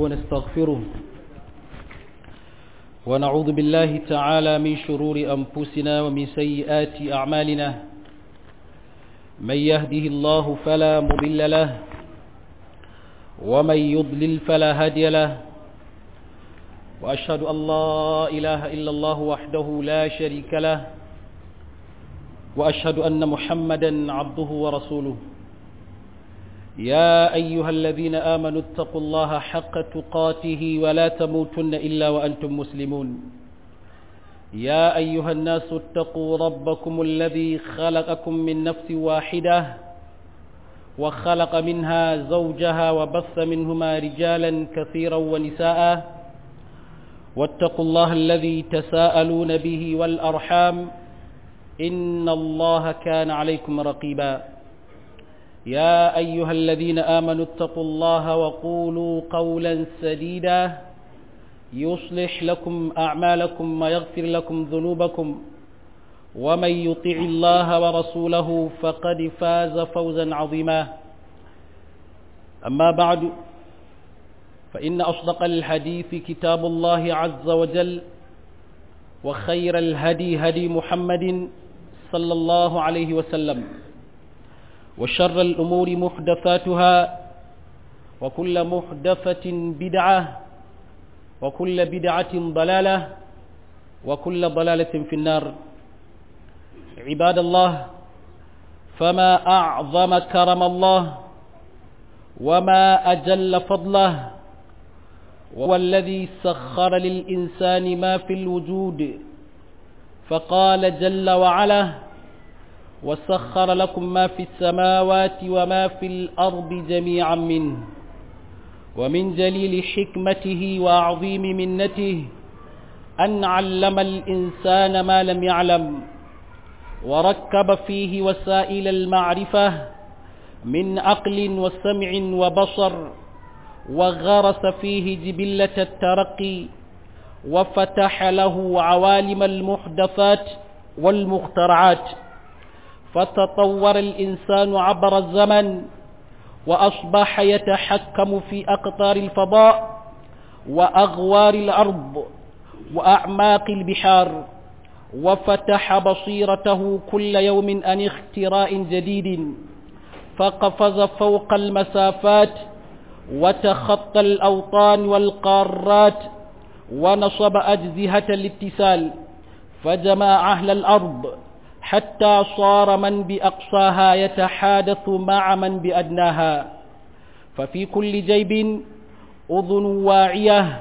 ونستغفره ونعوذ بالله تعالى من شرور أنفسنا ومن سيئات أعمالنا من يهده الله فلا مضل له ومن يضلل فلا هادي له وأشهد أن لا إله إلا الله وحده لا شريك له وأشهد أن محمدا عبده ورسوله يا أيها الذين آمنوا اتقوا الله حق تقاته ولا تموتن إلا وأنتم مسلمون يا أيها الناس اتقوا ربكم الذي خلقكم من نفس واحدة وخلق منها زوجها وبث منهما رجالا كثيرا ونساء واتقوا الله الذي تساءلون به والأرحام إن الله كان عليكم رقيبا يا أيها الذين آمنوا اتقوا الله وقولوا قولا سديدا يصلح لكم أعمالكم ويغفر لكم ذنوبكم ومن يطع الله ورسوله فقد فاز فوزا عظيما أما بعد فإن أصدق الحديث كتاب الله عز وجل وخير الهدي هدي محمد صلى الله عليه وسلم وشر الأمور محدثاتها وكل محدثة بدعة وكل بدعة ضلالة وكل ضلالة في النار عباد الله فما أعظم كرم الله وما أجل فضله وهو الذي سخر للإنسان ما في الوجود فقال جل وعلا وسخر لكم ما في السماوات وما في الأرض جميعا منه ومن جليل حكمته وعظيم منته أن علم الإنسان ما لم يعلم وركب فيه وسائل المعرفة من عقل وسمع وبصر وغرس فيه جبلة الترقي وفتح له عوالم المحدثات والمخترعات فتطور الإنسان عبر الزمن وأصبح يتحكم في أقطار الفضاء وأغوار الأرض وأعماق البحار وفتح بصيرته كل يوم عن اختراء جديد فقفز فوق المسافات وتخطى الأوطان والقارات ونصب أجزهة الاتصال فجمع أهل الأرض حتى صار من بأقصاها يتحادث مع من بأدناها ففي كل جيب أذن واعية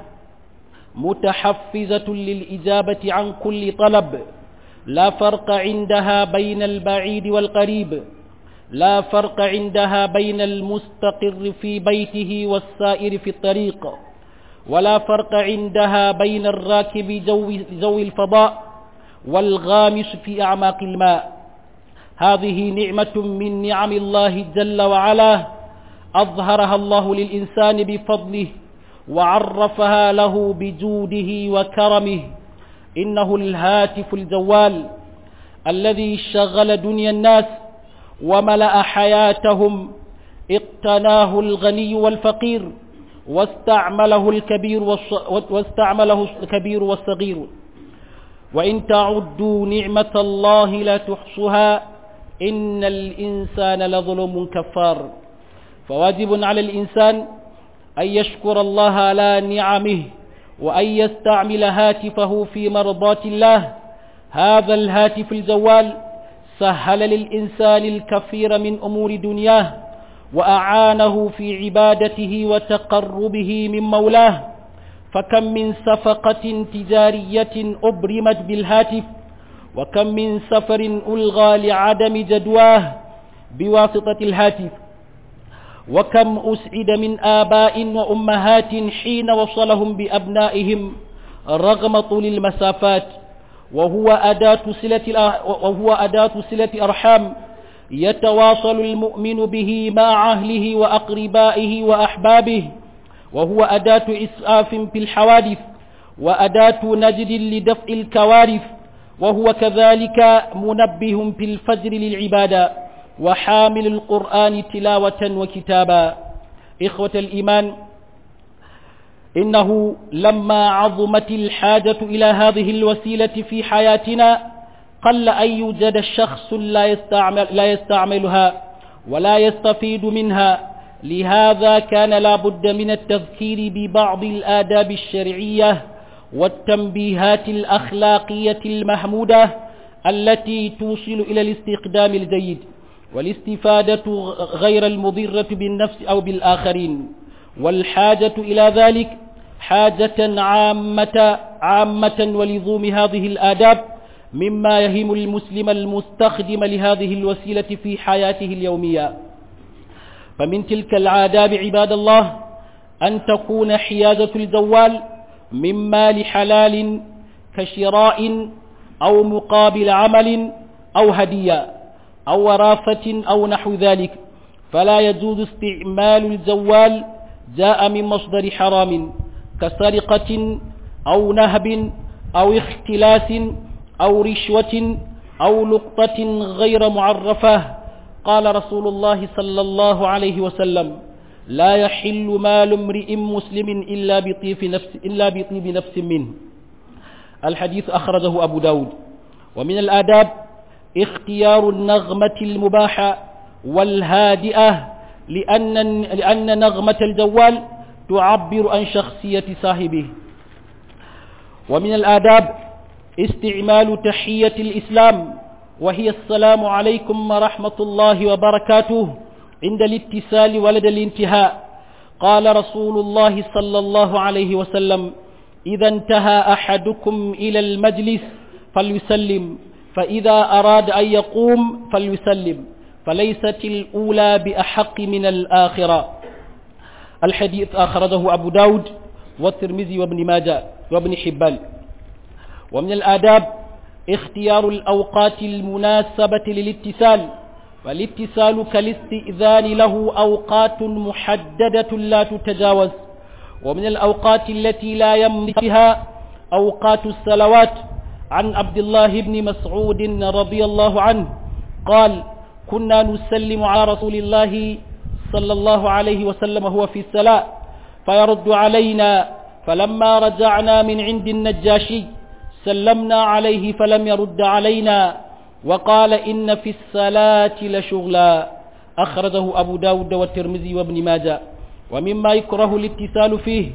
متحفزة للإجابة عن كل طلب لا فرق عندها بين البعيد والقريب لا فرق عندها بين المستقر في بيته والسائر في الطريق ولا فرق عندها بين الراكب ذوي الفضاء والغامس في أعماق الماء هذه نعمة من نعم الله جل وعلا أظهرها الله للإنسان بفضله وعرفها له بجوده وكرمه إنه الهاتف الجوال الذي شغل دنيا الناس وملأ حياتهم اقتناه الغني والفقير واستعمله الكبير واستعمله الكبير والصغير وإن تعدوا نعمة الله لا تحصها إن الإنسان لظلم كفار فواجب على الإنسان أن يشكر الله على نعمه وأن يستعمل هاتفه في مرضات الله هذا الهاتف الجوال سهل للإنسان الكثير من أمور دنياه وأعانه في عبادته وتقربه من مولاه فكم من صفقة تجارية أبرمت بالهاتف وكم من سفر ألغى لعدم جدواه بواسطة الهاتف وكم أسعد من آباء وأمهات حين وصلهم بأبنائهم رغم طول المسافات وهو أداة صلة وهو أداة صلة أرحام يتواصل المؤمن به مع أهله وأقربائه وأحبابه وهو أداة إسعاف في الحوادث وأداة نجد لدفع الكوارث وهو كذلك منبه في الفجر للعبادة وحامل القرآن تلاوة وكتابا إخوة الإيمان إنه لما عظمت الحاجة إلى هذه الوسيلة في حياتنا قل أن يوجد شخص لا يستعمل لا يستعملها ولا يستفيد منها لهذا كان لا بد من التذكير ببعض الآداب الشرعية والتنبيهات الأخلاقية المحمودة التي توصل إلى الاستخدام الجيد والاستفادة غير المضرة بالنفس أو بالآخرين والحاجة إلى ذلك حاجة عامة عامة ولزوم هذه الآداب مما يهم المسلم المستخدم لهذه الوسيلة في حياته اليومية فمن تلك العاداب عباد الله أن تكون حيازة الجوال من مال حلال كشراء أو مقابل عمل أو هدية أو وراثة أو نحو ذلك فلا يجوز استعمال الجوال جاء من مصدر حرام كسرقة أو نهب أو اختلاس أو رشوة أو لقطة غير معرفة قال رسول الله صلى الله عليه وسلم لا يحل مال امرئ مسلم إلا بطيب نفس, إلا بطيب نفس منه الحديث أخرجه أبو داود ومن الآداب اختيار النغمة المباحة والهادئة لأن, لأن نغمة الجوال تعبر عن شخصية صاحبه ومن الآداب استعمال تحية الإسلام وهي السلام عليكم ورحمة الله وبركاته عند الاتصال ولد الانتهاء قال رسول الله صلى الله عليه وسلم إذا انتهى أحدكم إلى المجلس فليسلم فإذا أراد أن يقوم فليسلم فليست الأولى بأحق من الآخرة الحديث أخرجه أبو داود والترمذي وابن ماجه وابن حبان ومن الآداب اختيار الأوقات المناسبة للاتصال والاتصال كالاستئذان له أوقات محددة لا تتجاوز ومن الأوقات التي لا يمضي فيها أوقات الصلوات عن عبد الله بن مسعود رضي الله عنه قال كنا نسلم على رسول الله صلى الله عليه وسلم هو في الصلاة فيرد علينا فلما رجعنا من عند النجاشي سلمنا عليه فلم يرد علينا وقال إن في الصلاة لشغلا أخرجه أبو داود والترمذي وابن ماجه ومما يكره الاتصال فيه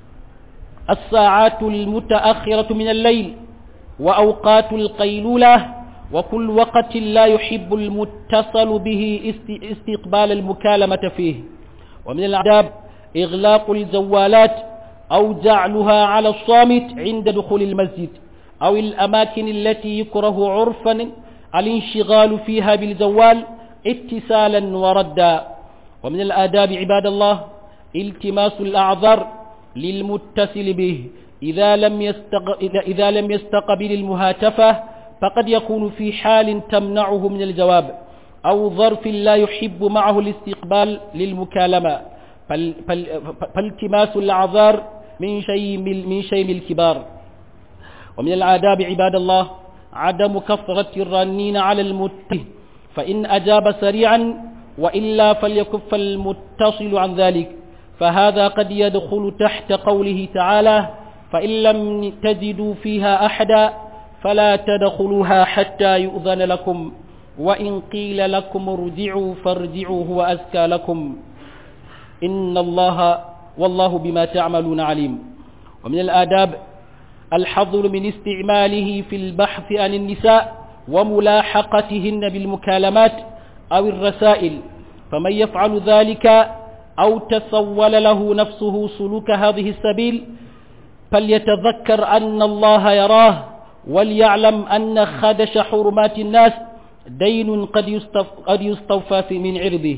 الساعات المتأخرة من الليل وأوقات القيلولة وكل وقت لا يحب المتصل به استقبال المكالمة فيه ومن العذاب إغلاق الجوالات أو جعلها على الصامت عند دخول المسجد أو الأماكن التي يكره عرفا الانشغال فيها بالجوال اتصالا وردا ومن الآداب عباد الله التماس الأعذار للمتصل به إذا لم, يستق... إذا لم يستقبل المهاتفة فقد يكون في حال تمنعه من الجواب أو ظرف لا يحب معه الاستقبال للمكالمة فال... فال... فالتماس الأعذار من شيء من شيء الكبار ومن الآداب عباد الله عدم كثرة الرنين على المتصل فإن أجاب سريعا وإلا فليكف المتصل عن ذلك فهذا قد يدخل تحت قوله تعالى فإن لم تجدوا فيها أحدا فلا تدخلوها حتى يؤذن لكم وإن قيل لكم ارجعوا فارجعوا هو أزكى لكم إن الله والله بما تعملون عليم ومن الآداب الحظر من استعماله في البحث عن النساء وملاحقتهن بالمكالمات أو الرسائل فمن يفعل ذلك أو تسول له نفسه سلوك هذه السبيل فليتذكر أن الله يراه وليعلم أن خدش حرمات الناس دين قد, قد يستوفى في من عرضه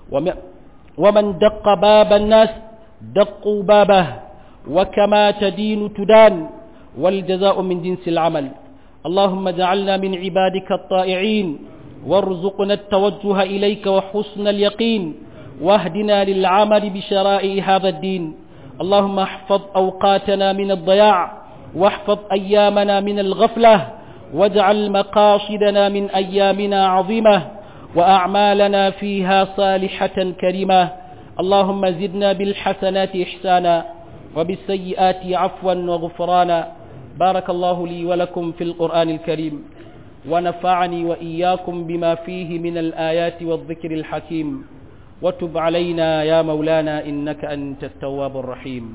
ومن دق باب الناس دقوا بابه وكما تدين تدان والجزاء من جنس العمل اللهم اجعلنا من عبادك الطائعين وارزقنا التوجه إليك وحسن اليقين واهدنا للعمل بشرائع هذا الدين اللهم احفظ أوقاتنا من الضياع واحفظ أيامنا من الغفلة واجعل مقاصدنا من أيامنا عظيمة وأعمالنا فيها صالحة كريمة اللهم زدنا بالحسنات إحسانا وبالسيئات عفوا وغفرانا بارك الله لي ولكم في القرآن الكريم ونفعني وإياكم بما فيه من الآيات والذكر الحكيم وتب علينا يا مولانا إنك أنت التواب الرحيم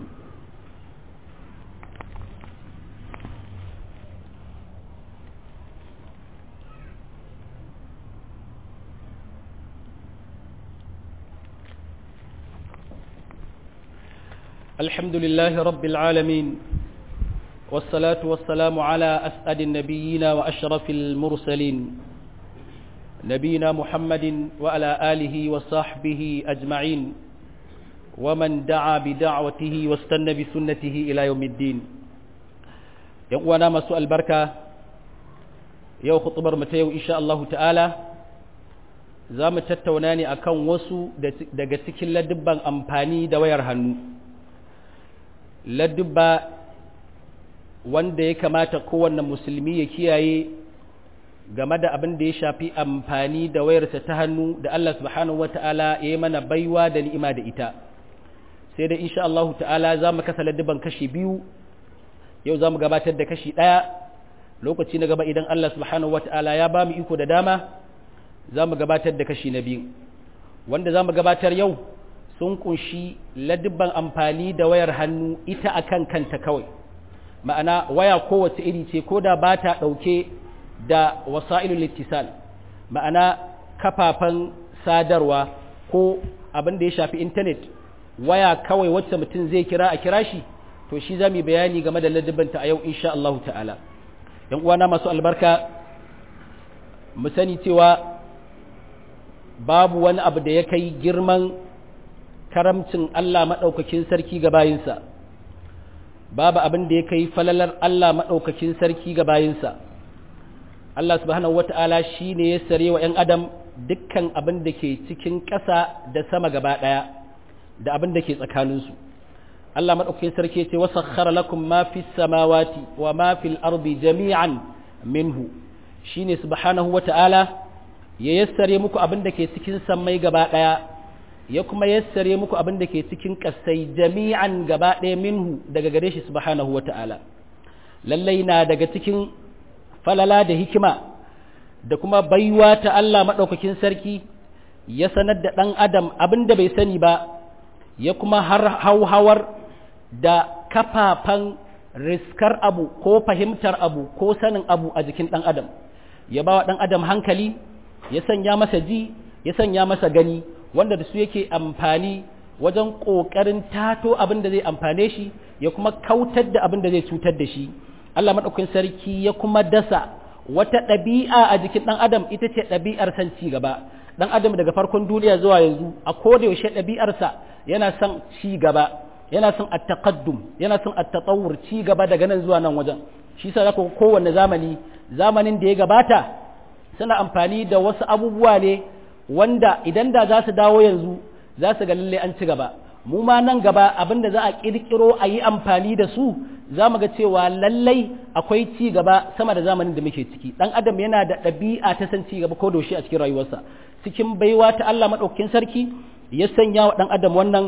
الحمد لله رب العالمين والصلاة والسلام على أسعد النبيين وأشرف المرسلين نبينا محمد وعلى آله وصحبه أجمعين ومن دعا بدعوته واستنى بسنته إلى يوم الدين يقوانا مسوء البركة يو خطبر متيو إن شاء الله تعالى za mu tattauna ne akan wasu daga cikin ladubban amfani da wayar hannu ladubba wanda ya kamata kowanne musulmi ya kiyaye game da abin da ya shafi amfani da wayarsa ta hannu da Allah subhanahu wata'ala ya yi mana baiwa da ni'ima da ita sai da insha Allah ta'ala za mu kasa ladubban kashi biyu yau za mu gabatar da kashi ɗaya lokaci na gaba idan Allah subhanahu wata'ala ya ba mu iko da dama za mu gabatar da kashi na biyu wanda za mu gabatar yau sun kunshi ladibban amfani da wayar hannu ita akan kanta kawai ma'ana waya kowace iri ce ko da ba ta ɗauke da wasa'ilul littisal ma'ana kafafen sadarwa ko abin da ya shafi intanet waya kawai wacce mutum zai kira a kira shi to shi za mu bayani game da ladibbanta a yau insha Allah ta'ala yan uwana masu albarka mu sani cewa babu wani abu da ya kai girman karamcin Allah maɗaukakin sarki ga bayinsa babu abin da ya kai falalar Allah maɗaukakin sarki ga bayinsa Allah subhanahu wata'ala shi ne ya sare wa ‘yan adam dukkan abin da ke cikin ƙasa da sama gaba ɗaya da abin da ke tsakaninsu Allah maɗaukakin sarki ce wasa lakum ma fi samawati wa ma fil ardi jami'an minhu shi ne subhanahu wata'ala ya yassare muku abin da ke cikin sammai gaba ɗaya ya kuma yassare muku abin da ke cikin ƙasai jami'an gaba ɗaya minhu daga gare shi subhanahu wa ta'ala lallai na daga cikin falala da hikima da kuma baiwa ta Allah maɗaukakin sarki ya sanar da ɗan adam abin da bai sani ba ya kuma har hauhawar da kafafan riskar abu ko fahimtar abu ko sanin abu a jikin ɗan adam ya ba wa ɗan adam hankali ya sanya masa ji ya sanya masa gani wanda da su yake amfani wajen ƙoƙarin tato abin da zai amfane shi ya kuma kautar da abin da zai cutar da shi Allah maɗaukakin sarki ya kuma dasa wata ɗabi'a a jikin ɗan adam ita ce ɗabi'ar san ci gaba ɗan adam daga farkon duniya zuwa yanzu a koda yaushe ɗabi'arsa yana son ci gaba yana son at-taqaddum yana son at-tatawwur ci gaba daga nan zuwa nan wajen shi yasa zaka kowanne zamani zamanin da ya gabata suna amfani da wasu abubuwa ne wanda idan da za su dawo yanzu za su ga lalle an ci gaba mu ma nan gaba abinda za a kirkiro a yi amfani da su za mu ga cewa lallai akwai ci gaba sama da zamanin da muke ciki dan adam yana da ɗabi'a ta san ci gaba ko doshi a cikin rayuwarsa cikin baiwa ta Allah madaukakin sarki ya sanya wa dan adam wannan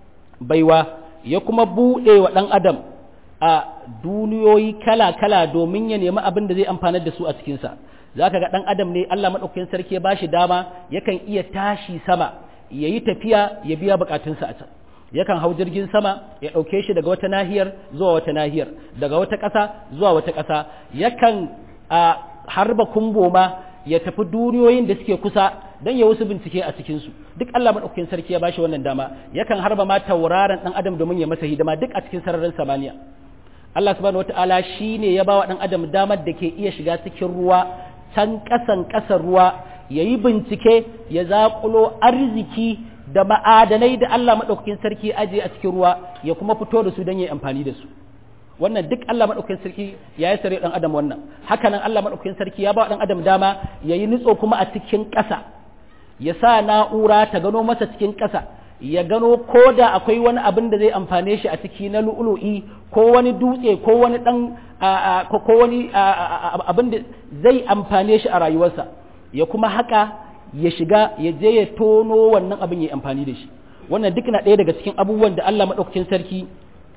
baiwa ya kuma buɗe wa dan adam a duniyoyi kala-kala domin ya nemi abin da zai amfanar da su a cikinsa za ka ga ɗan adam ne Allah maɗaukakin sarki ya bashi dama yakan iya tashi sama ya yi tafiya ya biya bukatunsa a can yakan hau jirgin sama ya ɗauke shi daga wata nahiyar zuwa wata nahiyar daga wata ƙasa zuwa wata ƙasa yakan a harba kumbo ma ya tafi duniyoyin da suke kusa don ya wasu bincike a cikinsu duk Allah maɗaukakin sarki ya bashi wannan dama yakan harba ma tauraron ɗan adam domin ya masa hidima duk a cikin sararin samaniya Allah subhanahu wataala shine ya bawa ɗan adam damar da ke iya shiga cikin ruwa can ƙasan ƙasar ruwa ya yi bincike ya zaƙulo arziki da ma'adanai da Allah maɗaukakin sarki aje a cikin ruwa ya kuma fito da su don ya yi amfani da su wannan duk Allah maɗaukakin sarki ya yi sare ɗan adam wannan haka nan Allah maɗaukakin sarki ya ba ɗan adam dama ya yi nutso kuma a cikin ƙasa ya sa na'ura ta gano masa cikin ƙasa ya gano ko da akwai wani abin da zai amfane shi a ciki na lu'ulu'i ko wani dutse ko wani dan ko wani abin da zai amfane shi a rayuwarsa ya kuma haka ya shiga ya je ya tono wannan abin ya amfani da shi wannan duk na ɗaya daga cikin abubuwan da Allah maɗaukakin sarki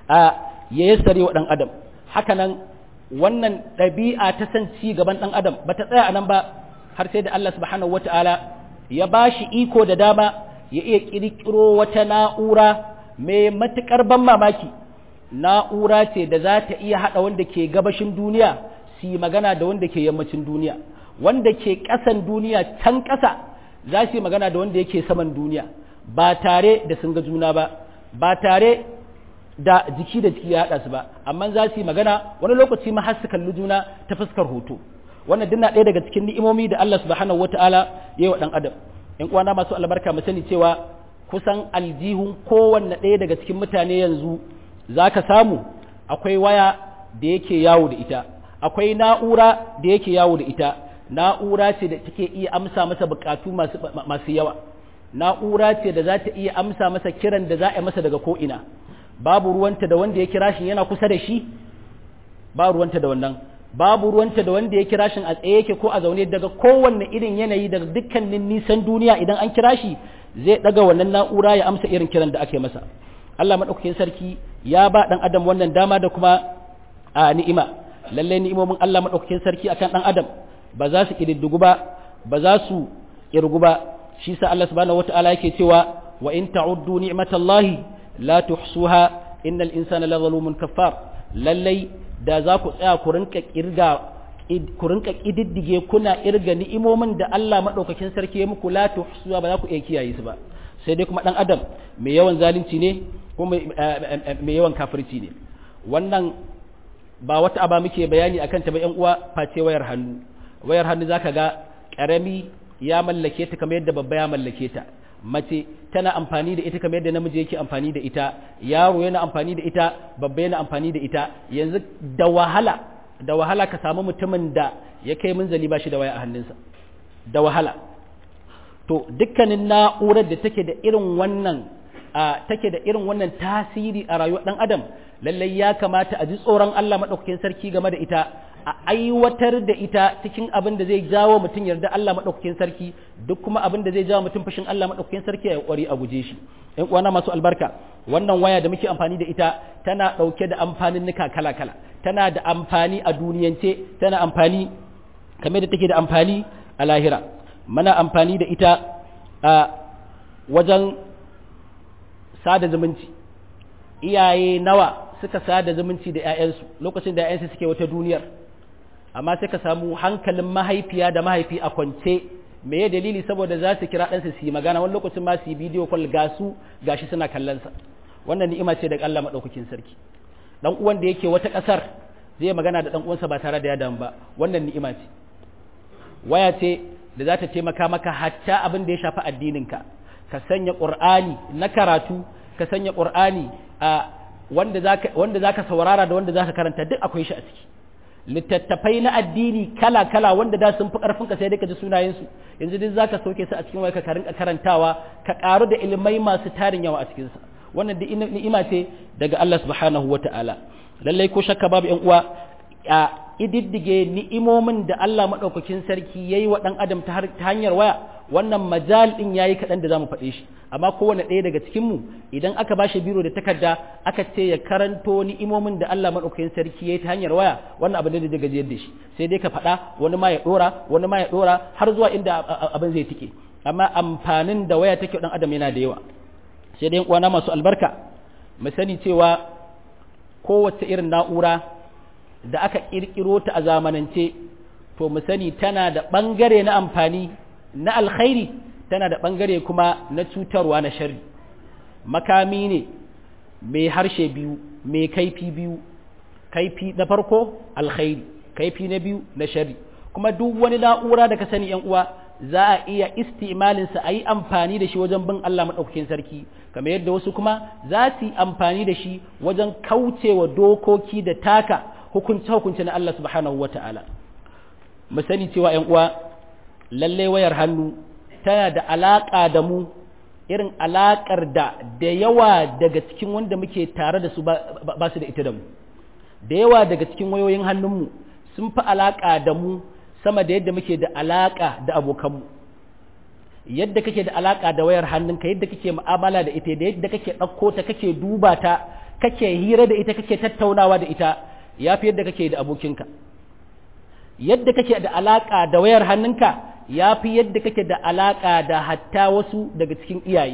a ya yassare wa ɗan adam hakanan wannan ɗabi'a ta san ci gaban ɗan adam ba ta tsaya a nan ba har sai da Allah subhanahu wata'ala ya ba shi iko da dama ya iya ƙirƙiro wata na'ura mai matuƙar ban mamaki na'ura ce da za ta iya haɗa wanda ke gabashin duniya su yi magana da wanda ke yammacin duniya wanda ke ƙasan duniya can ƙasa za su yi magana da wanda yake saman duniya ba tare da sun ga juna ba ba tare da jiki da jiki ya haɗa su ba amma za su yi magana wani lokaci ma har su kalli juna ta fuskar hoto wannan duk ɗaya daga cikin ni'imomi da Allah subhanahu wataala ya yi wa ɗan adam in uwana masu albarka mu sani cewa kusan aljihun kowanne ɗaya daga cikin mutane yanzu za ka samu akwai waya da yake yawo da ita akwai na'ura da yake yawo da ita na'ura ce da take iya amsa masa bukatu masu, masu yawa na'ura ce da za ta iya amsa masa kiran da za a yi masa daga ko'ina babu ruwanta da wanda ya kira shi yana kusa da shi ba ruwanta da wannan babu ruwanta da wanda ya kira shi a tsaye yake ko a zaune daga kowanne irin yanayi daga dukkanin nisan duniya idan an kira shi zai daga wannan na'ura ya amsa irin kiran da ake masa Allah madaukakin sarki ya ba dan adam wannan dama da kuma a ni'ima lalle ni'imomin Allah madaukakin sarki akan dan adam ba za su kididdigu ba ba za su kirgu ba shi sa Allah subhanahu wataala yake cewa wa in ta'uddu ni'matallahi la tuhsuha innal insana la zalumun kaffar lalle da za ku tsaya ku rinka kirga ku rinka kididdige kuna irga ni'imomin da Allah madaukakin sarki ya muku la tuhsuha ba za ku iya kiyaye su ba sai dai kuma dan adam mai yawan zalunci ne ko mai yawan kafirci ne wannan ba wata aba muke bayani akan ta ba yan uwa face wayar hannu wayar hannu zaka ga karami ya mallake ta kamar yadda babba ya mallake ta mace tana amfani da ita kamar yadda namiji yake amfani da ita yaro yana amfani da ita babba yana amfani da ita yanzu da wahala da wahala ka samu mutumin da ya kai munzali ba shi da waya a hannunsa da wahala to dukkanin na'urar da take da irin wannan a take da irin wannan tasiri a rayuwar dan adam lallai ya kamata a ji tsoron Allah madaukakin sarki game da ita a aiwatar da ita cikin abin da zai jawo mutum yarda Allah madaukakin sarki duk kuma abin da zai jawo mutum fushin Allah madaukakin sarki ya kwari a guje shi ɗan uwana masu albarka wannan waya da muke amfani da ita tana ɗauke da amfanin nika kala kala tana da amfani a duniyance tana amfani kamar da take da amfani a lahira mana amfani da ita a wajen sada zumunci iyaye nawa suka sada zumunci da 'ya'yansu lokacin da 'ya'yansu suke wata duniyar amma sai ka samu hankalin mahaifiya da mahaifi a kwance me ya dalili saboda za su kira ɗansa su yi magana wani lokacin ma su yi bidiyo kwal ga su gashi suna kallonsa wannan ni'ima ce daga Allah maɗaukakin sarki dan uwan da yake wata ƙasar zai magana da dan uwansa ba tare da ya damu ba wannan ni'ima ce waya ce da za ta taimaka maka hatta abin da ya shafi addininka ka sanya qur'ani na karatu ka sanya qur'ani a wanda zaka wanda zaka saurara da wanda zaka karanta duk akwai shi a ciki littattafai na addini kala kala wanda da sun fi karfin ka sai dai ka ji sunayen su yanzu duk zaka sauke su a cikin waya ka rinka karantawa ka karu da ilmai masu tarin yawa a cikin sa wannan duk ni'ima ce daga Allah subhanahu wataala lallai ko shakka babu yan uwa a ididdige ni'imomin da Allah maɗaukakin sarki ya yi wa ɗan adam ta hanyar waya wannan majal ɗin ya yi kaɗan da za mu faɗe shi amma kowane ɗaya daga cikinmu idan aka ba shi biro da takarda aka ce ya karanto ni'imomin da Allah maɗaukakin sarki ya yi ta hanyar waya wannan abin da zai gajiyar da shi sai dai ka faɗa wani ma ya ɗora wani ma ya ɗora har zuwa inda abin zai tike amma amfanin da waya take ɗan adam yana da yawa sai dai uwana masu albarka mu sani cewa kowace irin na'ura da aka ƙirƙiro ta a zamanance to mu sani tana da ɓangare na amfani na alkhairi tana da ɓangare kuma na cutarwa na shari makami ne mai harshe biyu mai kaifi biyu kaifi na farko alkhairi kaifi na biyu na shari kuma duk wani na'ura da ka sani yan uwa za a iya istimalinsa a yi amfani da shi wajen bin Allah maɗaukakin sarki kamar yadda wasu kuma za su yi amfani da shi wajen kaucewa dokoki da taka hukunce-hukunce na Allah subhanahu wa ta'ala. Mu sani cewa ‘yan uwa, lallai wayar hannu tana da alaƙa da mu irin alaƙar da da yawa daga cikin wanda muke tare da su ba su da ita da mu. Da yawa daga cikin wayoyin hannunmu sun fi alaƙa da mu sama da yadda muke da alaƙa da abokanmu. Yadda kake da alaƙa da wayar hannunka, yadda kake mu'amala da ita, da yadda kake ɗauko ta kake duba ta, kake hira da ita kake tattaunawa da ita ya fi yadda kake da abokinka yadda kake da alaka da wayar hannunka ya fi yadda kake da alaka da hatta wasu daga cikin iyaye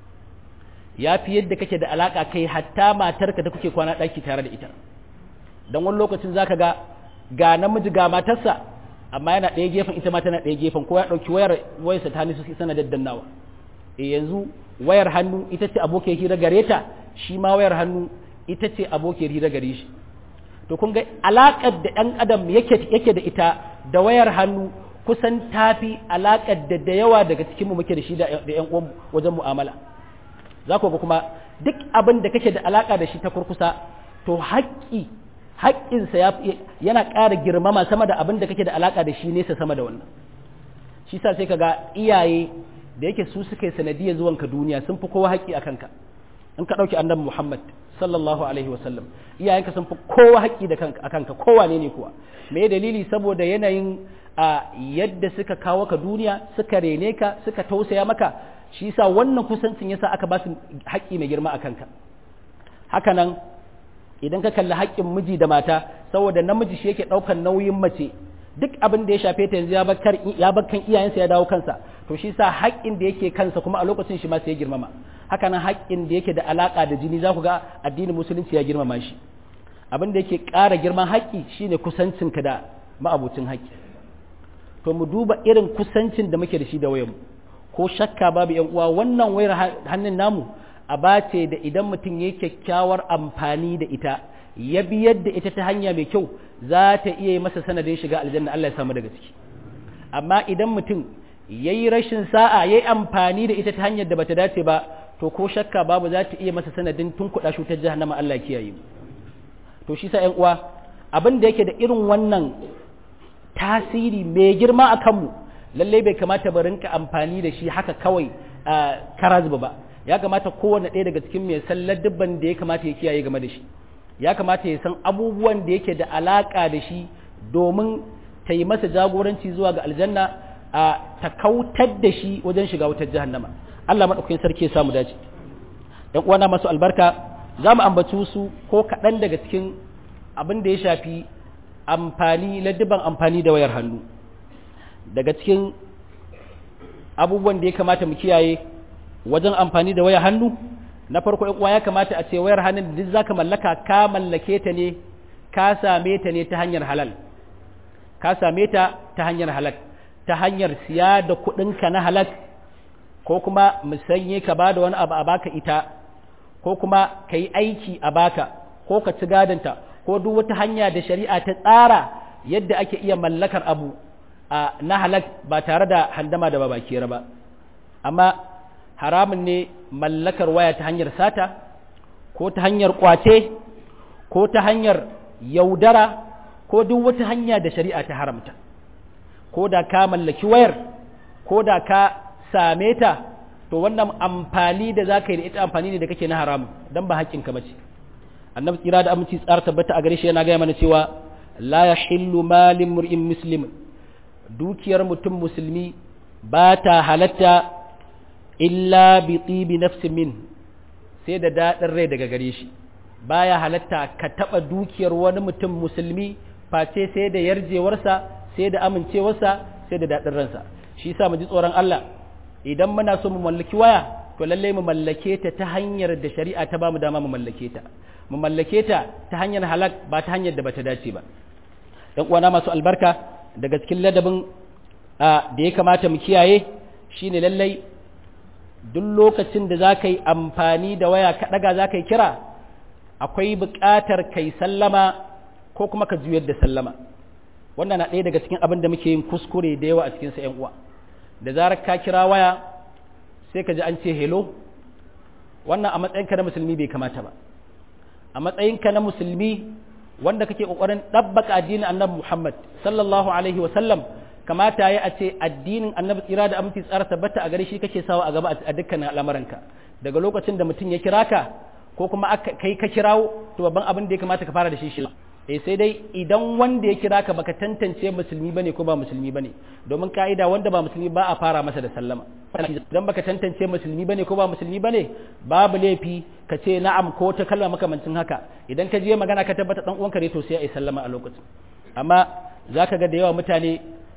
ya fi yadda kake da alaka kai hatta matarka da kuke kwana ɗaki tare da ita don wani lokacin za ka ga ga namiji ga matarsa amma yana ɗaya gefen ita ma tana ɗaya gefen ko ya ɗauki wayar wayarsa ta hannu su sana daddannawa e yanzu wayar hannu ita ce abokiyar hira gare ta shi ma wayar hannu ita ce abokiyar hira gare shi to kun ga alaƙar da ɗan adam yake yake da ita da wayar hannu kusan tafi alaƙar da da yawa daga cikin mu muke da shi da ƴan uwan wajen mu'amala za ku ga kuma duk abin da kake da alaƙa da shi ta kurkusa to haƙƙi haƙƙinsa yana ƙara girmama sama da abin da kake da alaƙa da shi nesa sama da wannan shi sa sai ka ga iyaye da yake su suka yi sanadiyar zuwanka duniya sun fi kowa haƙƙi a kanka in ka ɗauki annabi muhammad sallallahu alaihi wasallam iyayenka sun fi kowa haƙƙi da kanka a kanka kowa ne ne kuwa me dalili saboda yanayin a yadda suka kawo ka duniya suka rene ka suka tausaya maka shi sa wannan kusancin yasa aka ba su haƙƙi mai girma a kanka haka nan idan ka kalli haƙƙin miji da mata saboda namiji shi yake ɗaukar nauyin mace duk abin da ya shafe ta yanzu ya bar kan iyayensa ya dawo kansa to shi sa haƙƙin da yake kansa kuma a lokacin shi ma sai ya girmama haka nan haƙƙin da yake da alaƙa da jini za ku ga addinin musulunci ya girmama shi abin da yake ƙara girman haƙƙi shine kusancinka da ma'abucin haƙƙi to mu duba irin kusancin da muke da shi da wayanmu ko shakka babu yan uwa wannan wayar hannun namu a bace da idan mutum ya kyakkyawar amfani da ita ya bi yadda ita ta hanya mai kyau za ta iya yi masa sanadin shiga aljanna Allah ya samu daga ciki amma idan mutum ya yi rashin sa'a ya yi amfani da ita ta hanyar da bata dace ba to ko shakka babu za ta iya masa sanadin tun kuɗa shutar jahannama Allah kiyaye to shi sa ƴan uwa abin da yake da irin wannan tasiri mai girma a kanmu lallai bai kamata ba rinka amfani da shi haka kawai karazba ba ya kamata kowane ɗaya daga cikin mai sallar dubban da ya kamata ya kiyaye game da shi ya kamata ya san abubuwan da yake da alaƙa da shi domin ta yi masa jagoranci zuwa ga aljanna a ta kautar da shi wajen shiga wutar jahannama Allah maɗaukakin sarki ya samu dace ɗan uwana masu albarka za mu ambaci su ko kaɗan daga cikin abin da ya shafi amfani laddiban amfani da wayar hannu daga cikin abubuwan da ya kamata mu kiyaye wajen amfani da wayar hannu na farko uwa ya kamata a ce wayar hannun da duk zaka mallaka ka mallake ta ne ka same ta ne ta hanyar halal ka same ta ta hanyar halal ta hanyar siya da kuɗinka na halal ko kuma musanye ka ba da wani abu a baka ita ko kuma ka yi aiki a baka ko ka ci gadonta ko duk wata hanya da shari'a ta tsara yadda ake iya mallakar abu a na halal ba tare da handama da babakera ba amma haramun ne mallakar waya ta hanyar sata ko ta hanyar kwace ko ta hanyar yaudara ko duk wata hanya da shari'a ta haramta ko da ka mallaki wayar ko da ka same ta to wannan amfani da za ka yi da ita amfani ne da kake na haramun don ba haƙƙinka ba ce annabi tsira da aminci tsara tabbata a gare shi yana gaya mana cewa la ya hillu malin mur'in muslim dukiyar mutum musulmi ba ta halatta illa bi tibi nafsin min sai da daɗin rai daga gare shi baya halatta ka taɓa dukiyar wani mutum musulmi face sai da yarjewarsa sai da amincewarsa sai da daɗin ransa shi yasa mu ji tsoron Allah idan muna so mu mallaki waya to lalle mu mallake ta ta hanyar da shari'a ta bamu dama mu mallake ta mu mallake ta ta hanyar halak ba ta hanyar da bata dace ba dan uwana masu albarka daga cikin ladabin da ya kamata mu kiyaye shine lallai duk lokacin da za ka yi amfani da waya ka ɗaga za ka yi kira akwai buƙatar kai sallama ko kuma ka juyar da sallama wannan na ɗaya daga cikin abin da muke yin kuskure da yawa a cikinsa ‘yan uwa da zarar ka kira waya sai ka ji an ce hello wannan a matsayinka na musulmi bai kamata ba a matsayinka na musulmi wanda kake ƙoƙarin ɗabbaka addinin annabi muhammad sallallahu alaihi wa sallam kamata ya a ce addinin annabi tsira da aminci tsara tabbata a gare shi kake sawa a gaba a dukkanin al'amuranka daga lokacin da mutum ya kira ka ko kuma aka kai ka kirawo to babban abin da ya kamata ka fara da shi shi eh sai dai idan wanda ya kira ka baka tantance musulmi bane ko ba musulmi bane domin ka'ida wanda ba musulmi ba a fara masa da sallama idan baka tantance musulmi bane ko ba musulmi bane babu laifi ka ce na'am ko ta kalma makamancin haka idan ka je magana ka tabbata dan uwanka ne to sai ai sallama a lokacin amma zaka ga da yawa mutane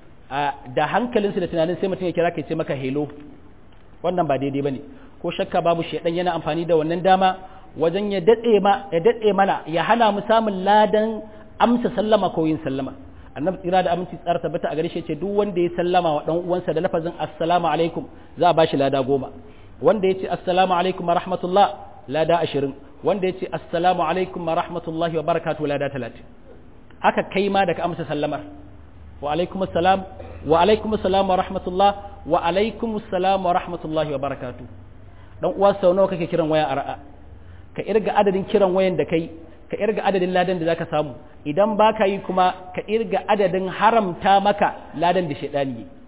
da hankalinsu da tunanin sai mutum ya kira ka ce maka hello wannan ba daidai bane ko shakka babu shedan yana amfani da wannan dama wajen ya datse ma ya datse mana ya hana mu samun ladan amsa sallama ko yin sallama annabi tsira da aminci tsara tabbata a gare shi ce duk wanda ya sallama wa dan uwansa da lafazin assalamu alaikum za a bashi lada goma wanda ya ce assalamu alaikum wa rahmatullah lada ashirin wanda ya ce assalamu alaikum wa rahmatullahi wa barakatuh lada talatin haka kai ma da ka amsa sallamar wa alaikum assalam wa alaikum assalam wa rahmatullah wa alaikum assalam wa rahmatullahi wa barakatuh dan uwa sau nawa kake kiran waya a ra'a ka irga adadin kiran wayan da kai ka irga adadin ladan da zaka samu idan baka yi kuma ka irga adadin haramta maka ladan da shaidani yi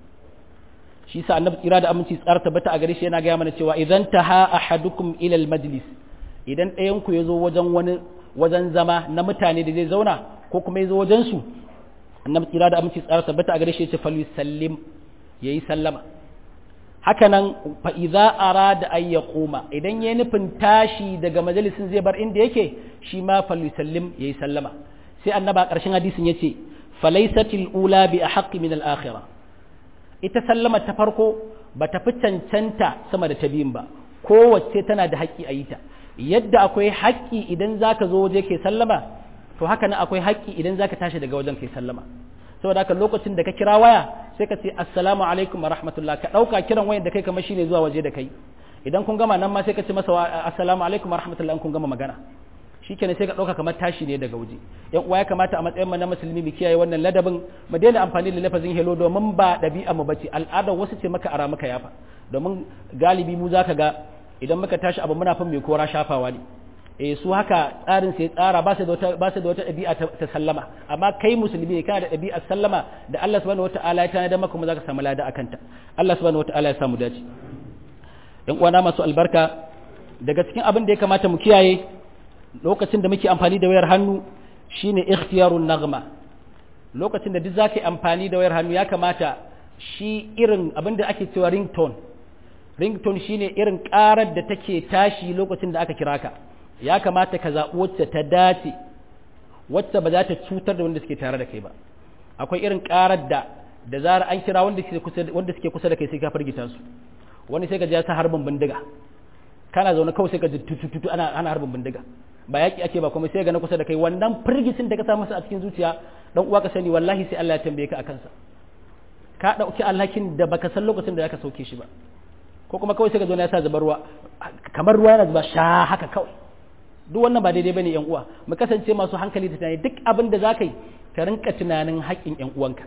shi sa annabi tsira da aminci tsara tabbata a gare shi yana gaya mana cewa idan taha ahadukum ila majlis idan ɗayan ku yazo wajen wani wajen zama na mutane da zai zauna ko kuma yazo wajen su annabi tsira da aminci tsara tabbata a gare shi ya ce falyusallim yayi sallama hakanan fa idza arada an yaquma idan yayi nufin tashi daga majalisin zai bar inda yake shi ma falyusallim yayi sallama sai annaba karshen hadisin yace falaysatil ula bi ahqqi min al akhirah ita sallama ta farko ba ta fi cancanta sama da ta biyun ba kowace tana da haƙƙi a yi ta yadda akwai haƙƙi idan zaka zo waje ke sallama to haka nan akwai haƙƙi idan zaka tashi daga wajen kai sallama saboda haka lokacin da ka kira waya sai ka ce assalamu alaikum wa rahmatullah ka ɗauka kiran wayan da kai kamar shine zuwa waje da kai idan kun gama nan ma sai ka ce masa assalamu alaikum wa rahmatullah in kun gama magana shikenan sai ka ɗauka kamar tashi ne daga waje yan uwa ya kamata a matsayin mu na musulmi mu kiyaye wannan ladabin mu daina amfani da lafazin hello domin ba ɗabi'a mu bace al'adar wasu ce maka ara maka yafa domin galibi mu zaka ga idan muka tashi abu muna fin mai kora shafawa ne eh su haka tsarin sai tsara ba su da wata ba su da wata ɗabi'a ta sallama amma kai musulmi ne kana da ɗabi'ar sallama da Allah subhanahu wataala ya tanada maka kuma zaka samu lada akan ta Allah subhanahu wataala ya samu dace yan uwana masu albarka daga cikin abin da ya kamata mu kiyaye lokacin da muke amfani da wayar hannu shine ikhtiyarun nagma lokacin da duk zaka yi amfani da wayar hannu ya kamata shi irin abin da ake cewa ringtone ringtone shine irin karar da take tashi lokacin da aka kira ka ya kamata ka zaɓi wacce ta dace wacce ba za ta cutar da wanda suke tare da kai ba akwai irin karar da da zara an kira wanda suke kusa wanda suke kusa da kai sai ka firgita su wani sai ka ji ya sa harbin bindiga kana zaune kawai sai ka ji tututu ana ana harbin bindiga ba yaki ake ba kuma sai ga na kusa da kai wannan firgicin da ka sa masa a cikin zuciya dan uwa ka sani wallahi sai Allah ya tambaye ka akan sa ka dauki alhakin da baka san lokacin da zaka sauke shi ba ko kuma kawai sai ka zo ya sa zubar ruwa kamar ruwa yana zuba sha haka kawai duk wannan ba daidai bane yan uwa mu kasance masu hankali da tunani duk abin da zaka yi ka rinka tunanin haƙƙin yan uwanka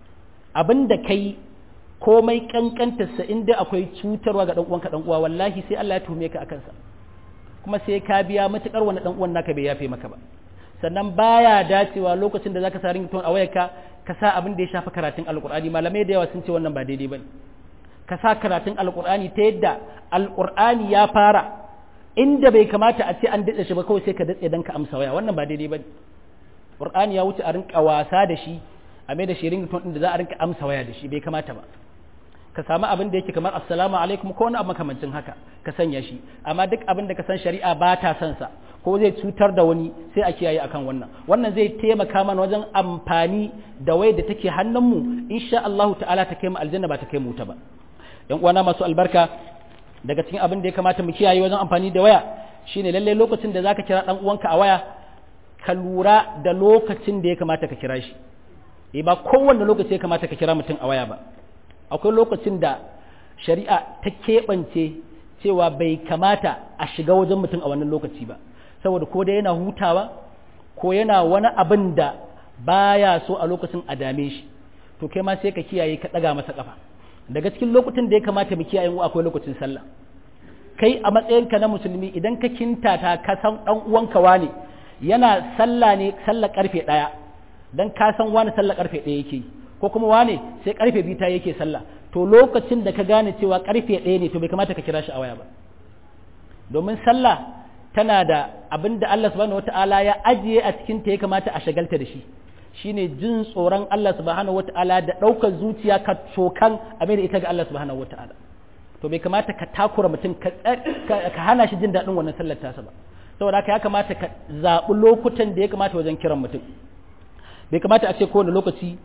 abin da kai komai kankantarsa inda akwai cutarwa ga dan uwanka dan uwa wallahi sai Allah ya tuhume ka akan sa kuma sai ka biya matukar wani dan uwan naka bai yafe maka ba sannan baya dacewa lokacin da zaka sa ringtone a wayarka ka sa abin da ya shafi karatun alqur'ani malamai da yawa sun ce wannan ba daidai bane ka sa karatun alqur'ani ta yadda alqur'ani ya fara inda bai kamata a ce an daɗe shi ba kawai sai ka datse dan ka amsa waya wannan ba daidai bane qur'ani ya wuce a rinka wasa da shi a mai da shi ringtone din da za a rinka amsa waya da shi bai kamata ba ka samu abin da yake kamar assalamu alaikum ko wani abu makamancin haka ka sanya shi amma duk abin da ka san shari'a ba ta son sa ko zai cutar da wani sai a kiyaye akan wannan wannan zai taimaka mana wajen amfani da wai da take hannunmu insha Allah ta'ala ta kai mu aljanna ba ta kai mu ta ba yan uwana masu albarka daga cikin abin da ya kamata mu kiyaye wajen amfani da waya shine lalle lokacin da zaka kira dan uwanka a waya ka lura da lokacin da ya kamata ka kira shi eh ba kowanne lokaci ya kamata ka kira mutum a waya ba akwai lokacin da shari'a ta keɓance cewa bai kamata a shiga wajen mutum a wannan lokaci ba saboda ko da yana hutawa ko yana wani abin da baya so a lokacin a dame shi to kai ma sai ka kiyaye ka ɗaga masa ƙafa daga cikin lokutan da ya kamata mu kiyaye mu akwai lokacin sallah kai a matsayinka na musulmi idan ka kintata ka san dan uwanka wane yana sallah ne sallah karfe ɗaya dan ka san wani sallah karfe ɗaya yake ko kuma wane sai karfe biyu ta yake sallah to lokacin da ka gane cewa karfe ɗaya ne to bai kamata ka kira shi a waya ba domin sallah tana da abin da Allah subhanahu wata'ala ya ajiye a cikin ta ya kamata a shagalta da shi shine jin tsoron Allah subhanahu wata'ala da ɗaukar zuciya ka cokan a mai da ita ga Allah subhanahu wata'ala to bai kamata ka takura mutum ka hana shi jin daɗin wannan sallar tasa ba saboda haka ya kamata ka zaɓi lokutan da ya kamata wajen kiran mutum bai kamata a ce kowane lokaci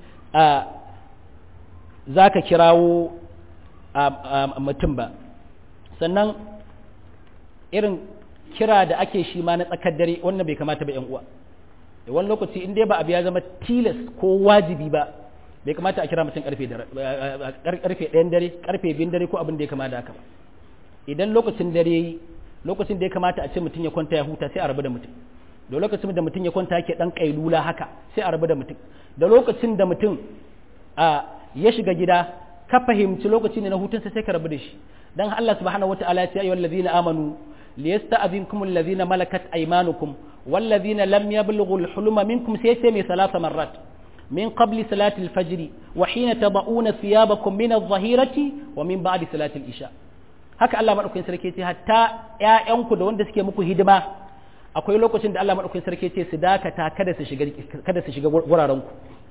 za ka kirawo mutum ba sannan irin kira da ake shi ma na tsakar dare wannan bai kamata ba 'yan uwa wani lokaci in dai ba abu ya zama tilas ko wajibi ba bai kamata a kira mutum karfe ɗayan dare karfe biyun dare ko abin da ya kama da haka ba idan lokacin dare yi lokacin da ya kamata a ce mutum ya kwanta ya huta sai a rabu da mutum da lokacin da mutum ya kwanta yake dan kailula haka sai a rabu da mutum da lokacin da mutum a ya shiga gida ka fahimci lokaci ne na hutunsa sai ka rabu da shi dan Allah subhanahu wataala ya ce ayyuhal ladina amanu liyasta'dhinkum alladhina malakat aymanukum والذين لم يبلغوا الحلم منكم سيسمي ثلاث مرات من قبل صلاة الفجر وحين تضعون ثيابكم من الظهيرة ومن بعد صلاة الإشاء haka Allah madaukakin sarki ce hatta ƴaƴanku da wanda suke muku hidima akwai lokacin da Allah madaukakin sarki ce su dakata kada su shiga kada su shiga guraren ku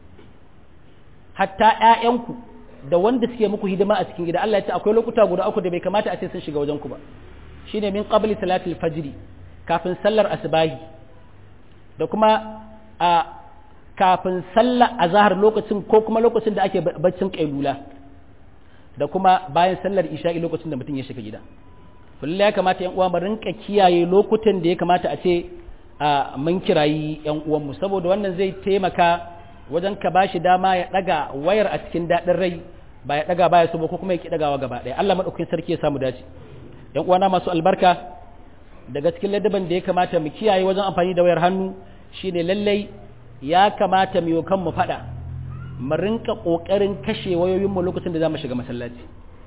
hatta ƴaƴanku da wanda suke muku hidima a cikin gida Allah ya ce akwai lokuta guda uku da bai kamata a ce sun shiga wajen ku ba shine min qabli salatil fajr kafin sallar asbahi da kuma a kafin sallar azahar lokacin ko kuma lokacin da ake baccin kailula da kuma bayan sallar isha'i lokacin da mutum ya shiga gida kullum ya kamata yan uwa mu rinka kiyaye lokutan da ya kamata a ce a mun kirayi yan uwanmu saboda wannan zai taimaka wajen ka bashi dama ya daga wayar a cikin daɗin rai ba ya daga baya so ba ko kuma ya ki dagawa gaba ɗaya Allah madaukakin sarki ya samu dace yan uwana masu albarka daga cikin ladaban da ya kamata mu kiyaye wajen amfani da wayar hannu shine lallai ya kamata mu yi kanmu faɗa mu rinka ƙoƙarin kashe wayoyinmu lokacin da za mu shiga masallaci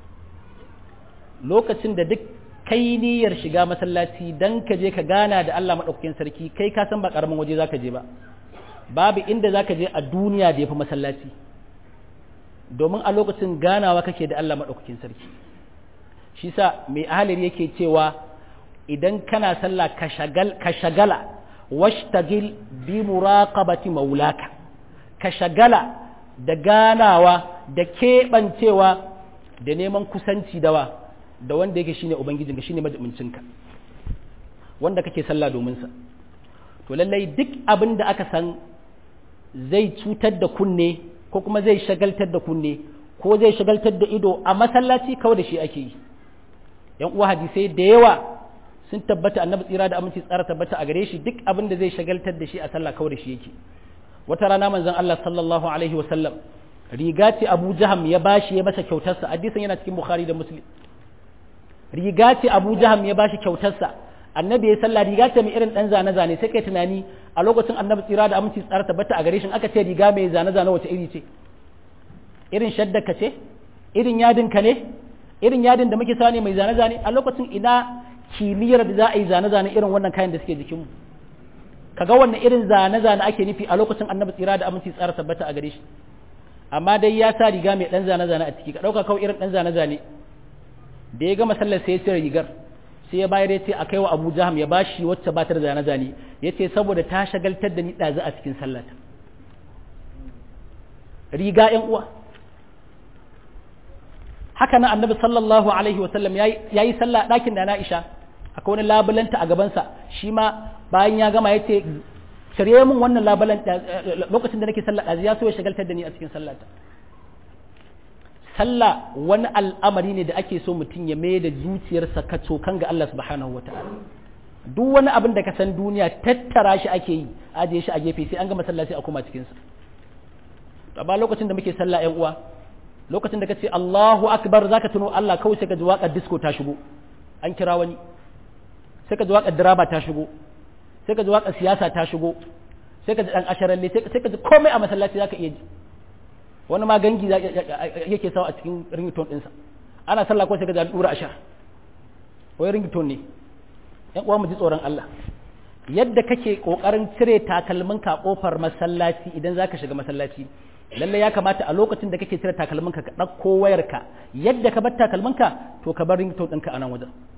lokacin da duk kai niyyar shiga masallaci dan ka je ka gana da Allah maɗaukakin sarki kai ka san ba ƙaramin waje za ka je ba babu inda za ka je a duniya da ya fi masallaci domin a lokacin ganawa kake da Allah maɗaukakin sarki shi sa mai ahalir yake cewa idan kana sallah ka shagala washtagil bi muraqabati maulaka ka shagala da ganawa da keɓancewa da neman kusanci dawa da wanda yake shine ubangijinka shine majibincinka wanda kake sallah domin sa to lallai duk abin da aka san zai cutar da kunne ko kuma zai shagaltar da kunne ko zai shagaltar da ido a masallaci kawai da shi ake yi yan uwa hadisai da yawa sun tabbata annabi tsira da aminci tsara tabbata a gare shi duk abin da zai shagaltar da shi a sallah kawai da shi yake wata rana manzon Allah sallallahu alaihi wa sallam riga ce Abu Jaham ya bashi ya masa kyautarsa hadisin yana cikin Bukhari da Muslim riga ce Abu Jaham ya bashi kyautarsa annabi ya sallah riga ce mai irin dan zane zane sai kai tunani a lokacin annabi tsira da aminci tsara tabbata a gare shi aka ce riga mai zane zane wace iri ce irin shadda ka ce irin yadin ka ne irin yadin da muke sani mai zane zane a lokacin ina kimiyyar da za a yi zane-zane irin wannan kayan da suke jikinmu kaga wannan irin zane-zane ake nufi a lokacin annabi tsira da aminci tsara tabbata a gare shi amma dai ya sa riga mai dan zane-zane a ciki ka dauka kawai irin dan zane-zane da ya gama sallar sai ya cire rigar sai ya bayar ya ce a kai wa Abu Jaham ya bashi wacce ba ta da zane-zane ya ce saboda ta shagaltar da ni ɗazu a cikin sallata riga ƴan uwa haka nan annabi sallallahu alaihi wasallam ya yi sallah ɗakin da na isha akwai wani labulanta a gabansa shi ma bayan ya gama ya ce shirye min wannan labulan lokacin da nake sallah ɗazi ya so ya shagaltar da ni a cikin sallata sallah wani al'amari ne da ake so mutum ya mai da zuciyarsa ka cokan ga Allah subhanahu wata'ala duk wani abin da ka san duniya tattara shi ake yi ajiye shi a gefe sai an gama sallah sai a koma cikinsa ba lokacin da muke sallah ƴan uwa lokacin da ka ce Allahu akbar zaka tuno Allah kawai sai ka ji waƙar disco ta shigo an kira wani sai ka ji waƙar diraba ta shigo sai ka ji waƙar siyasa ta shigo sai ka ji dan asharalle sai ka ji komai a masallaci zaka iya ji wani ma gangi yake sawa a cikin ringtone ɗinsa ana sallah ko sai ka ji dura ashar wai ringtone ne yan uwa mu ji tsoron Allah yadda kake kokarin cire takalminka kofar masallaci idan zaka shiga masallaci lalle ya kamata a lokacin da kake cire takalminka ka ɗauko wayarka yadda ka bar takalminka to ka bar ringtone ɗinka a nan wajen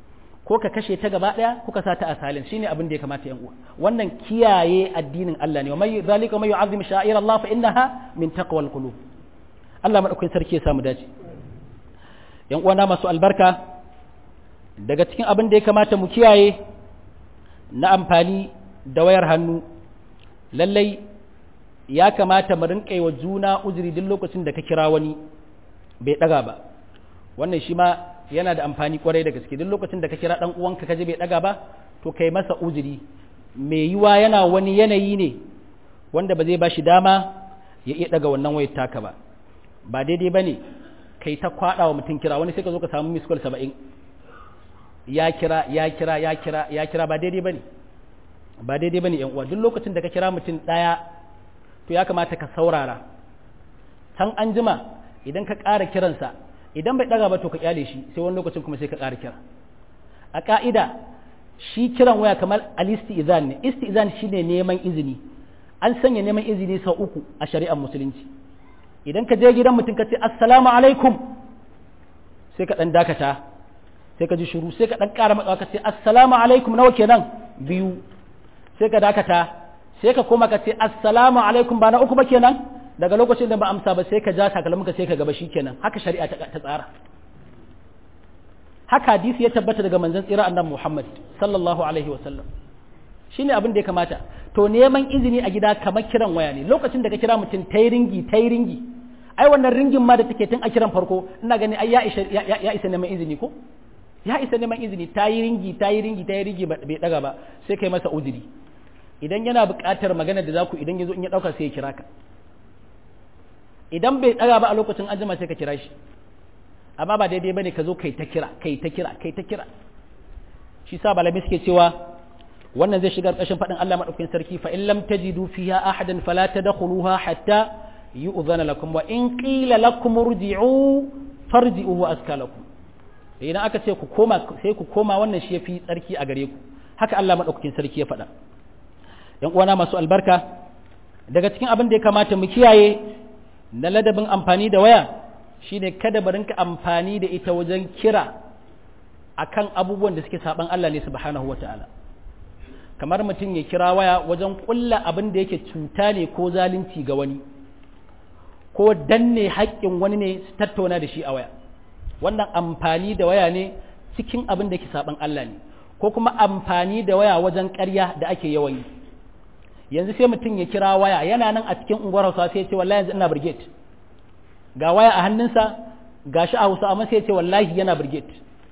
ko ka kashe ta gaba daya ko ka sa ta a salin shine abin da ya kamata yan uwa wannan kiyaye addinin Allah ne wa may zalika may yu'azzim sha'ir Allah fa innaha min taqwal qulub Allah madaukakin sarki ya samu dace yan uwa na masu albarka daga cikin abin da ya kamata mu kiyaye na amfani da wayar hannu lallai ya kamata mu rinƙa wa juna uzuri duk lokacin da ka kira wani bai ɗaga ba wannan shi ma yana da amfani kwarai da gaske duk lokacin da ka kira ɗan uwanka kaje bai ɗaga ba to kai masa uzuri mai yiwa yana wani yanayi ne wanda ba zai ba shi dama ya iya ɗaga wannan wayar taka ba ba daidai ba ne kai ta kwaɗa wa mutum kira wani sai ka zo ka samu miskol saba'in ya kira ya kira ya kira ya kira ba daidai ba ne ba daidai ba ne uwa duk lokacin da ka kira mutum ɗaya to ya kamata ka saurara can an jima idan ka ƙara kiransa idan bai ɗaga ba to ka ƙyale shi sai wani lokacin kuma sai ka ƙara kira a ƙa'ida shi kiran waya kamar al-istizan ne istizan shine neman izini an sanya neman izini sau uku a shari'ar musulunci idan ka je gidan mutum ka ce assalamu alaikum sai ka ɗan dakata sai ka ji shiru sai ka ɗan ƙara matsawa ka ce assalamu alaikum nawa kenan biyu sai ka dakata sai ka koma ka ce assalamu alaikum ba na uku ba kenan daga lokacin da ba amsa ba sai ka ja takalminka sai ka gaba shi kenan haka shari'a ta tsara haka hadisi ya tabbata daga manzon tsira annabi Muhammad sallallahu alaihi wa sallam shine abin da ya kamata to neman izini a gida kamar kiran waya ne lokacin da ka kira mutum tayi ringi tayi ringi ai wannan ringin ma da take tun a kiran farko ina gani ai ya isa ya isa neman izini ko ya isa neman izini tayi ringi tayi ringi tayi ringi bai daga ba sai kai masa uzuri idan yana buƙatar magana da zaku idan yazo in ya dauka sai ya kira ka idan bai daga ba a lokacin an jima sai ka kira shi amma ba daidai bane ka zo kai ta kira kai ta kira kai ta kira shi sa malamai suke cewa wannan zai shiga ƙarshen faɗin Allah madaukakin sarki fa in lam tajidu fiha ahadan fala tadkhuluha hatta yu'zana lakum wa in qila lakum irji'u farji'u wa aska lakum idan aka ce ku koma sai ku koma wannan shi yafi tsarki a gare ku haka Allah madaukakin sarki ya faɗa yan uwana masu albarka daga cikin abin da ya kamata mu kiyaye na ladabin amfani da waya shine kada mu rinka amfani da ita wajen kira akan abubuwan da suke saban Allah ne subhanahu wataala kamar mutum ya kira waya wajen kulla abin da yake cuta ne ko zalunci ga wani ko danne haƙƙin wani ne su tattauna da shi a waya wannan amfani da waya ne cikin abin da ke saban Allah ne ko kuma amfani da waya wajen ƙarya da ake yawan yi yanzu sai mutum ya kira waya yana nan a cikin unguwar Hausa sai ya ce wallahi yanzu ina brigade ga waya a hannunsa ga shi a Hausa amma sai ya ce wallahi yana brigade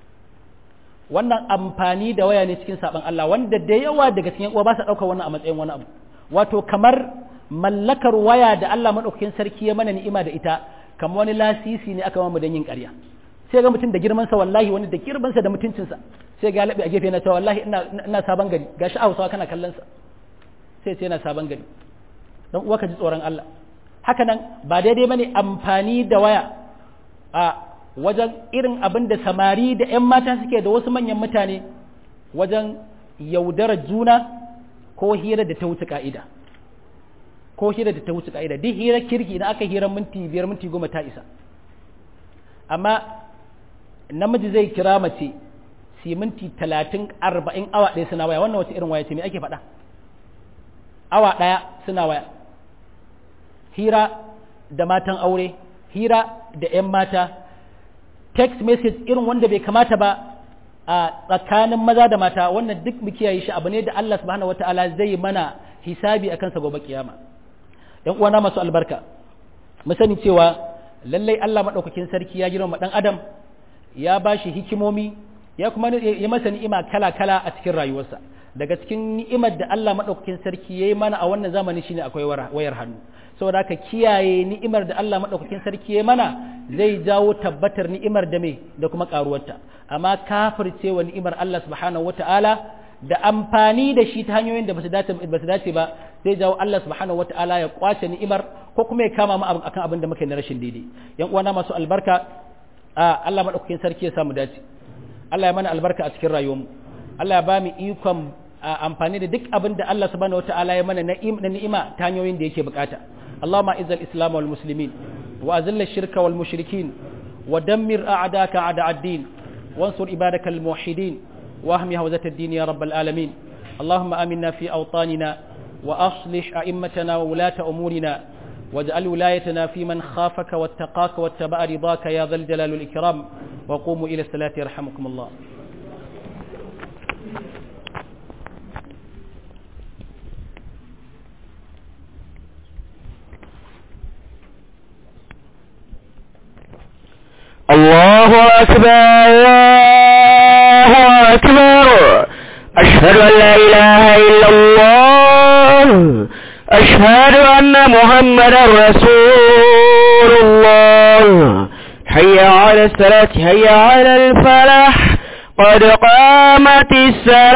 wannan amfani da waya ne cikin saban Allah wanda da yawa daga cikin uwa ba sa ɗaukar wannan a matsayin wani abu wato kamar mallakar waya da Allah maɗaukakin sarki ya mana ni'ima da ita kamar wani lasisi ne aka mamu don yin ƙarya sai ga mutum da girmansa wallahi wani da girmansa da mutuncinsa sai ga laɓe a gefe na cewa wallahi ina sabon gari ga shi a hausawa kana kallon sa sai sai yana sabon gari don uwa ka ji tsoron Allah haka nan ba daidai bane amfani da waya a wajen irin abin da samari da 'yan mata suke da wasu manyan mutane wajen yaudarar juna ko hira da ta wuce ka'ida ko hira da ta wuce ka'ida duk hira kirki idan aka hira minti biyar minti goma ta isa amma namiji zai kira mace si minti talatin arba'in awa ɗaya suna waya wannan wace irin waya ce me ake faɗa awa ɗaya suna waya hira da matan aure hira da 'yan mata text message irin wanda bai kamata ba a tsakanin maza da mata wannan duk mu kiyaye shi abu ne da Allah subhanahu wataala zai mana hisabi akan sa gobe kiyama yan uwana masu albarka mu sani cewa lallai Allah madaukakin sarki ya girma dan adam ya bashi hikimomi ya kuma ya masa ni'ima kala kala a cikin rayuwarsa daga cikin ni'imar da Allah madaukakin sarki yayi mana a wannan zamani shine akwai wayar hannu saboda haka kiyaye ni'imar da Allah madaukakin sarki yayi mana zai jawo tabbatar ni'imar da me da kuma karuwarta amma kafircewa ni'imar Allah subhanahu wataala da amfani da shi ta hanyoyin da ba su dace ba zai jawo Allah subhanahu wata'ala ya kwace ni'imar ko kuma ya kama mu akan abin da muke na rashin daidai yan uwana masu albarka a Allah madaukakin sarki ya samu dace Allah ya mana albarka a cikin rayuwarmu Allah ya ba mu ikon amfani da duk abin da Allah subhanahu wata'ala ya mana na ni'ima ta hanyoyin da yake bukata Allahumma izzal islam wal muslimin wa azilla shirka wal mushrikin wa dammir a'daka a'da ad-din wansur ibadakal muwahhidin واهم هوزة الدين يا رب العالمين اللهم آمنا في أوطاننا وأصلح أئمتنا وولاة أمورنا واجعل ولايتنا في من خافك واتقاك واتبع رضاك يا ذا الجلال والإكرام وقوموا إلى الصلاة يرحمكم الله الله أكبر الله أكبر أشهد أن لا إله إلا الله أشهد أن محمد رسول الله حي على الصلاة حي على الفلاح قد قامت الصلاة